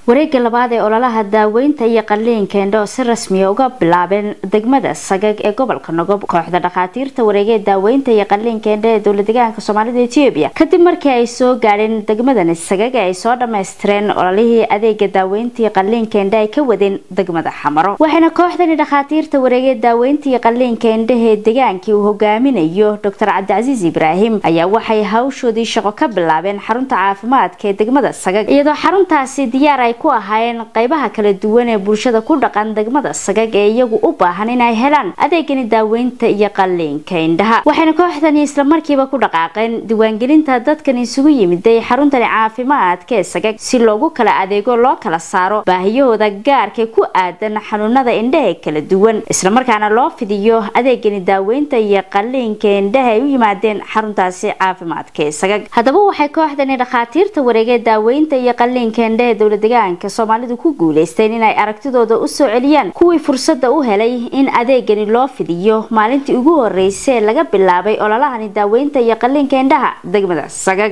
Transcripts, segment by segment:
wareega labaad ee ololaha daaweynta iyo qaliinka indho oo si rasmiya uga bilaabeen degmada sagag ee gobolka nogob kooxda dhakhaatiirta wareegee daaweynta iyo qaliinka indho ee dowla deegaanka soomaalida etoobiya kadib markii ay soo gaadheen degmadani sagag ee ay soo dhammaystireen ololihii adeega daaweynta iyo qaliinka indho ay ka wadeen degmada xamaro waxayna kooxdani dhakhaatiirta wareegee daaweynta iyo qaliinka indhahee degaankii uu hogaaminayo doctor cabdicasiis ibraahim ayaa waxay hawshoodii shaqo ka bilaabeen xarunta caafimaadka ee degmada sagag iyadoo xaruntaasi diyaar ay ku ahaayeen qaybaha kala duwan ee bulshada ku dhaqan degmada sagag ee iyagu u baahan inay helaan adeegani daaweynta iyo qaliinka indhaha waxayna kooxdani islamarkiiba ku dhaqaaqeen diiwaangelinta dadkan isugu yimiday xaruntani caafimaadka ee sagag si loogu kala adeego loo kala saaro baahiyahooda gaarka ku aadan xanuunada indhaha kala duwan islamarkaana loo fidiyo adeegani daaweynta iyo qaliinka indhaha ay u yimaadeen xaruntaasi caafimaadka ee sagag haddaba waxay kooxdani dhakhaatiirta wareegee daaweynta iyo qaliinka indhaha ee dowla deegaanka soomaalidu ku guuleysteen inay aragtidooda u soo celiyaan kuwii fursadda u helay in adeegani loo fidiyo maalintii ugu horeysay ee laga bilaabay ololahani daaweynta iyo qaliinka indhaha degmada sagag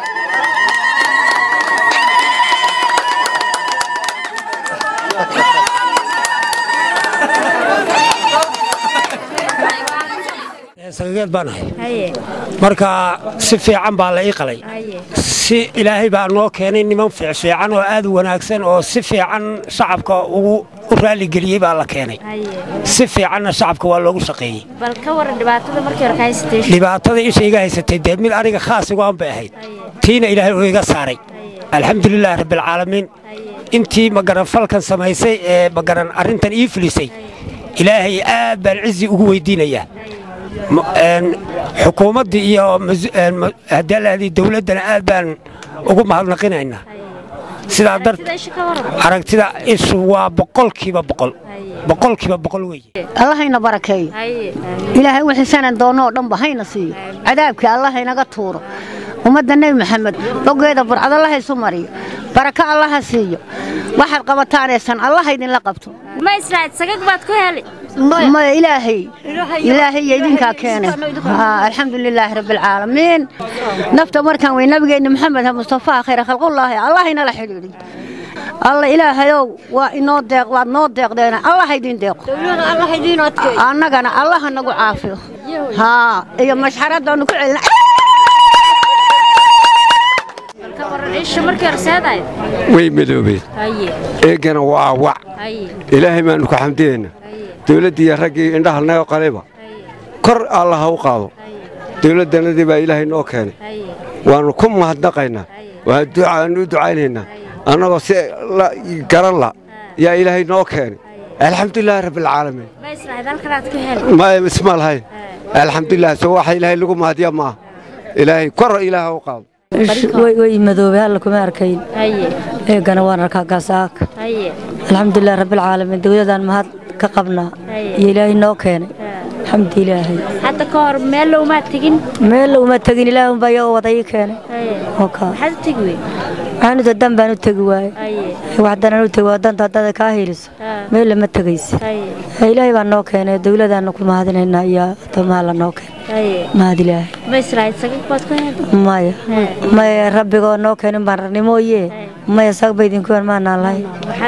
sagageed baan ahay marka si fiican baa la ii qalay si ilaahay baa noo keenay niman fiicfiican oo aad u wanaagsan oo si fiican shacabka ugu u raaligeliyey baa la keenay si fiicanna shacabka waa loogu shaqeeyey dhibaatada isha iga haysatay dee mid aniga khaas igoan bay ahayd tiina ilaahay uu iga saaray alxamdulilaahi rabbialcaalamiin intii magaran falkan samaysay ee magaran arrintan ii fulisay ilaahay aad baan cizi ugu weydiinayaa xukuumaddii iyo hadaalahadii dawladdana aad baan ugu mahadnaqinaynaa sidaa dar aragtida ishu waa boqolkiiba boqol boqolkiiba boqol weeye allahayna barakeeyo ilaahay wixii sanan doonoo dhanba hayna siiyo cadaabkii allahaynaga tuuro ummadda nebi maxamed bogeeda burcad allah isu mariyo barako allaha siiyo waxaad qabataanaysan allaha idinla qabto maya ilaahay ilaahay iyo idinkaa keenay alxamdulilaahi rabbialcaalamiin nafta markaan wey nabigeenna maxamed mustafaa khayra khalqullaahi allahaynala xidhiidhi alla ilaahayow waa inoo deeq waad noo deeqdeen allaha idin deeqo annagana allaha nagu caafiyo haa iyo mashxaraddaanu ku celina way madoobeen eegana waa wac ilaahay baannu ku xamdiyaynaa dawladdiiyo raggii indhaha naga qalayba kor allaha u qaado dawladdanadii baa ilaahay noo keenay waannu ku mahadnaqaynaa waannu u ducaynaynaa annagoo si garan la yaa ilaahay noo keenay alxamdulilaahi rabbialcaalamiin maya isma lahayn alxamdulilah so waxa ilaahay lagu mahadiya maaha ilaahay kor ilaaha u qaado way madoobay alla kuma arkayn eegana waan arkaa gaasaaka alxamdulilah rabbialcaalamiin dawladaan mahad ka qabnaa iyo ilaahay noo keenay alxamdu ilaahay hadda ka hor meel lowmaa tegin meel uma tegin ilaah unbaa iyagoo wada ii keenay maxaad u tegi wey waxaanuta dan baan u tegi waaye waxdanaan u tegi waa danta haddada kaa heliso meel lama tegaysa ilaahay baa noo keenay dawladaanna ku mahadinaynaa iyo addoomaha la noo keenay mahad ilaahay maya maya rabbigoo noo keenin baan rarni mooye maya sagba idinku yan maanaan lahayn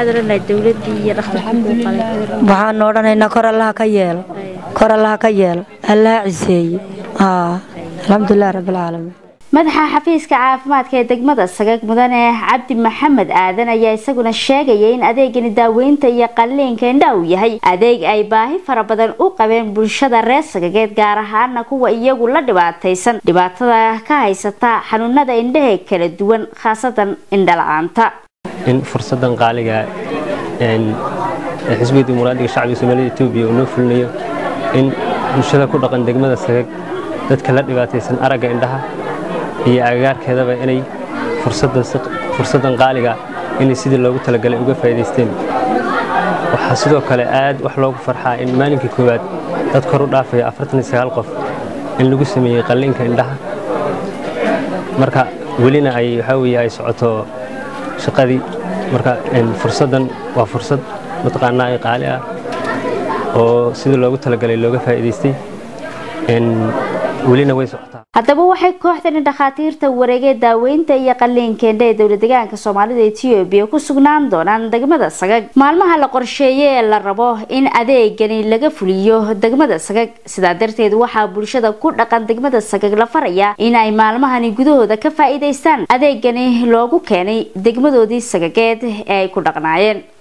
waxaanu odhanaynaa kor allaha ka yeelo kor allaha ka yeelo allaha ciseeye alxamdulilah rabbialcaalamiin madaxa xafiiska caafimaadka ee degmada sagag mudane cabdi maxamed aadan ayaa isaguna sheegaya in adeegani daaweynta iyo qaliinka indhaha uu yahay adeeg ay baahi fara badan u qabeen bulshada reer sagageed gaar ahaana kuwa iyagu la dhibaataysan dhibaatada ka haysata xanuunada indhaha kala duwan khaasatan indhala-aanta in fursadan qaaliga xisbiga dimuqraadiga shacbiga soomaalida etoobiya uu noo fulinayo in bulshada ku dhaqan degmada sagag dadka la dhibaataysan aragga indhaha iyo agagaarkeedaba inay fursaddan qaaliga inay sidii loogu talagalay uga faa'iidaysteen waxaa sidoo kale aad wax loogu farxaa in maalinkii koowaad dad kor u dhaafaya afartan sagaal qof in lagu sameeyey qalliinka indhaha marka welina ay waxaa weeye ay socoto shaqadii marka fursaddan waa fursad mataqaanaa ay qaali ah oo sidii loogu talagalay looga faa'iidaystay welina way socotaa haddaba waxay kooxdani dhakhaatiirta wareegee daaweynta iyo qaliinkeendha ee dowla deegaanka soomaalida etoobiya ku sugnaan doonaan degmada sagag maalmaha la qorsheeye ee la rabo in adeegani laga fuliyo degmada sagag sidaa darteed waxaa bulshada ku dhaqan degmada sagag la faraya in ay maalmahani gudahooda ka faa-iideystaan adeegani loogu keenay degmadoodii sagageed ee ay ku dhaqnaayeen